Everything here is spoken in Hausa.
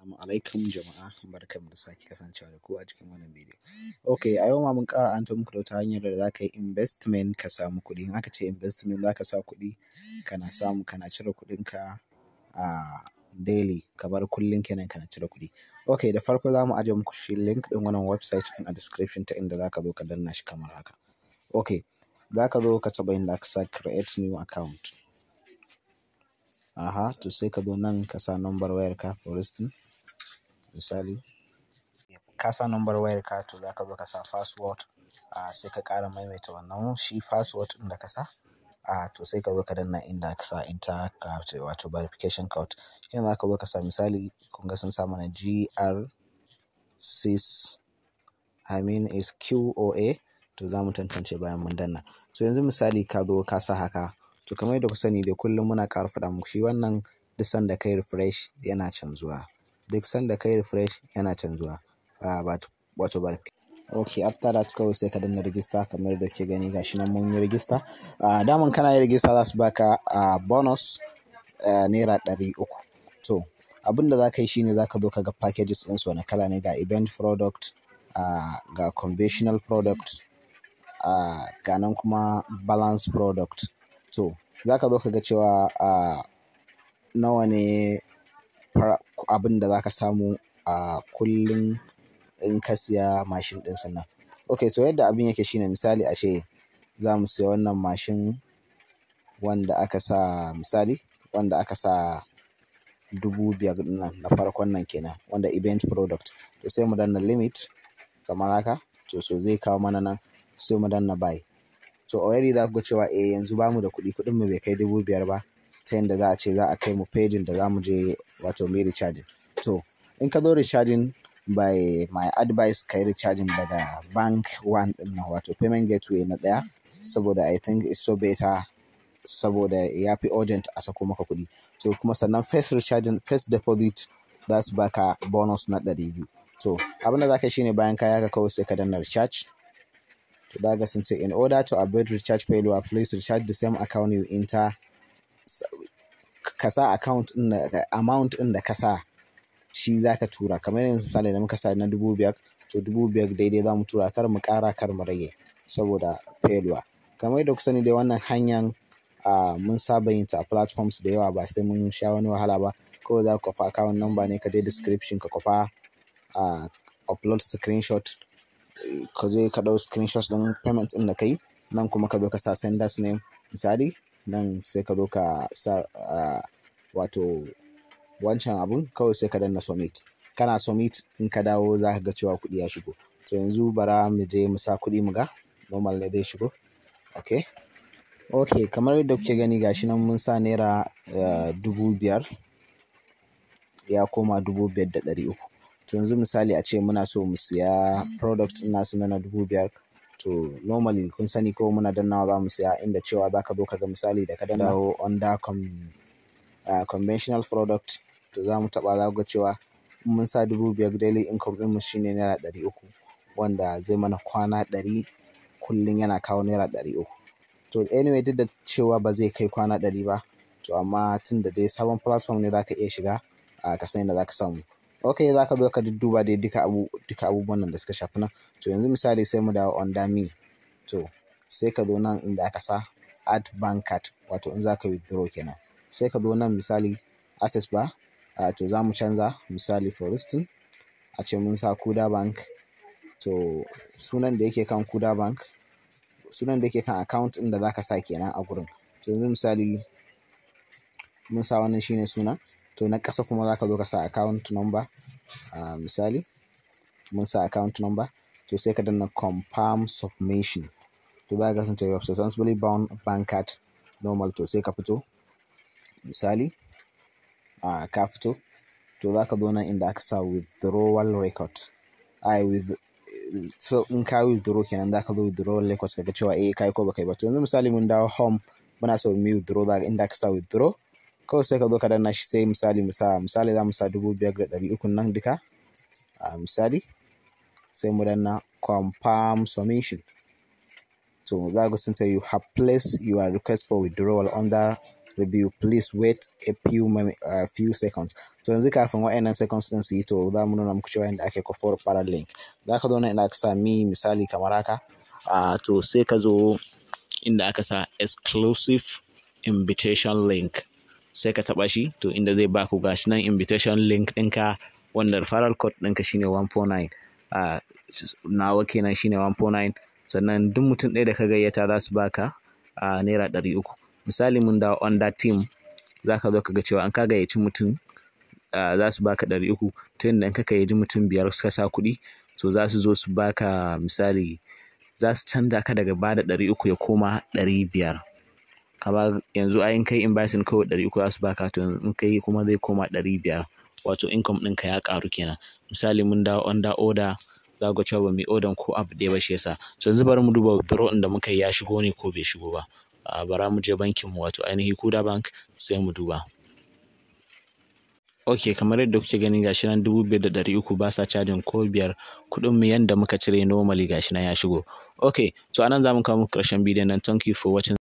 Assalamu alaikum jama'a barkanmu da sake kasancewa da ku a cikin wannan bidiyo. Ok a yau ma mun ƙara an muku da wata hanyar da za ka yi investment ka samu kuɗi. In aka ce investment za ka sa kuɗi kana samu kana cire kuɗinka a daily kamar kullum kenan kana cire kuɗi. Ok da farko za mu ajiye muku shi link ɗin wannan website ɗin a description ta inda za ka zo ka danna shi kamar haka. Ok za ka zo ka taɓa inda aka sa create new account. Aha to sai ka zo nan ka sa number wayarka for instance misali ka sa number wayarka to za ka zo ka sa password a sai ka ƙara maimaita wannan shi password ɗin da ka sa a to sai ka zo ka danna inda ka sa enter ka ce wato verification code. Yanzu za ka zo ka sa misali kun ga sun sa mana GR6 I mean is QOA to za mu tantance bayan mun danna. To yanzu misali ka zo ka sa haka to kamar yadda ku sani dai kullum muna ƙara faɗa muku shi wannan duk sanda kai refresh yana canzuwa. Duk sanda kai refresh yana canzuwa. Uh, wato verification. Ok after that kawai sai ka danna register kamar yadda kuke gani gashi nan mun yi register. Uh, daman kana yin register za su baka uh, bonus uh, naira ɗari uku. To abin da za ka yi shine za ka zo ka ga packages ɗinsu wani kala ne ga event product uh, ga conventional product uh, ga nan kuma balance product. To za ka zo ka ga cewa uh, nawa ne abin da za ka samu a kullum in ka siya mashin ɗin sannan. Ok to yadda abin yake shine misali a ce za mu siya wannan mashin wanda aka sa misali wanda aka sa dubu biyar nan na farkon nan kenan wanda event product to sai mu danna limit kamar haka to so zai kawo mana nan sai mu danna buy. To already za ku ga cewa eh yanzu bamu da kuɗi kuɗin mu bai kai dubu biyar ba ta yanda za a ce za a kai mu pejin da za mu je wato mu yi recharging. To in ka zo recharging by my advice ka yi recharging daga bank one ɗin nan wato payment gateway na ɗaya saboda I think it's so better saboda ya fi urgent a sako maka kuɗi. To kuma sannan first recharging first deposit za su baka bonus na ɗari biyu. To abin da za ka yi shine bayan ka yaka kawai sai ka danna recharge. To za ka sun ce in order to avoid recharge failure please recharge the same account you enter ka sa account ɗin da amount ɗin da ka sa shi za ka tura kamar yanzu misali da muka sa na dubu biyar to dubu biyar daidai za mu tura kar mu ƙara kar mu rage saboda failure. Kamar yadda ku sani dai wannan hanyar uh, mun saba yin ta a platforms da yawa ba sai mun sha wani wahala ba kawai za ka kwafa account number ne ka je description ka kwafa uh, upload screenshot ka je ka ɗau screenshot ɗin payment ɗin da ka yi nan kuma ka zo ka sa senders name misali nan sai ka zo ka sa uh, wato wancan abun kawai sai ka danna submit kana submit in ka dawo za ka ga cewa kuɗi ya shigo to yanzu bara mu je mu sa kuɗi mu ga normal ne zai shigo ok ok kamar yadda kuke gani gashi nan mun sa naira uh, dubu biyar ya koma dubu biyar da ɗari uku to yanzu misali a ce muna so mu siya product ɗin nasu na dubu biyar to normally kun sani ko muna dannawa za mu siya inda cewa za ka zo ka ga misali da ka danna under com, uh, conventional product to za mu taɓa za ga cewa mun sa dubu biyar daily income ɗinmu shine naira ɗari uku wanda zai mana kwana ɗari kullum yana kawo naira ɗari uku. To anyway duk da cewa ba zai kai kwana ɗari ba to amma tun da dai sabon platform ne za ka iya shiga a ka san inda za ka samu. Ok za ka zo ka dudduba dai duka abu duka abubuwan nan da suka shafi nan to yanzu misali sai mu dawo under me to sai ka zo nan inda aka sa add bank card wato in za ka withdraw kenan sai ka zo nan misali access ba uh, to za mu canza misali for instance a ce mun sa kuda bank to sunan da yake kan kuda bank sunan da yake kan account ɗin da za ka sa kenan a gurin to yanzu misali mun sa wannan shine suna to na ƙasa kuma za ka zo ka sa account number uh, misali mun sa account number to sai ka danna confirm submission to za ka kasance you have successfully bound bank card normal to sai ka fito misali uh, ka fito to za ka zo nan inda aka sa withdrawal record ai with so in ka withdraw kenan za ka zo withdrawal record ka ga cewa eh kai ko baka yi ba to yanzu misali mun dawo home muna so mu withdraw za inda aka sa withdraw kawai sai ka zo ka danna shi sai misali mu sa misali za mu sa dubu biyar da ɗari uku nan duka a misali sai mu danna confirm submission to za ku sun ce you have placed your request for withdrawal under review please wait a few, uh, few seconds to yanzu kafin wa'annan seconds din su yi to za mu nuna muku cewa inda ake kwafo referral link za ka zo nan inda aka sami misali kamar haka uh, to sai ka zo inda aka sa exclusive invitation link sai ka taɓa shi to inda zai baku gashi nan invitation link ɗinka wanda referral code ɗinka shine 149 uh, nawa kenan shine 149 sannan duk mutum ɗaya da ka gayyata za su baka a uh, naira ɗari uku misali mun dawo under team za ka zo ka ga cewa an ka gayyaci mutum uh, za su baka ɗari uku ta yadda in ka gayyaci mutum biyar suka sa kuɗi to za su zo su baka misali za su canza ka daga bada ɗari uku ya koma ɗari biyar kama yanzu ayin kai inviting kawai ɗari uku za su baka to in kai kuma zai koma ɗari biyar wato income ɗinka ya ƙaru kenan misali mun dawo under order za ku cewa ba mu odan ko abu ɗaya ba shi yasa so yanzu bari mu duba withdraw da muka yi ya shigo ne ko bai shigo ba a bara mu je bankin mu wato ainihi kuda bank sai mu duba ok kamar yadda kuke gani gashi nan dubu biyar da ɗari uku ba sa cajin ko biyar kuɗin mu yanda muka cire normally gashi nan ya shigo ok to anan za mu kawo muku ƙarshen bidiyon nan thank you for watching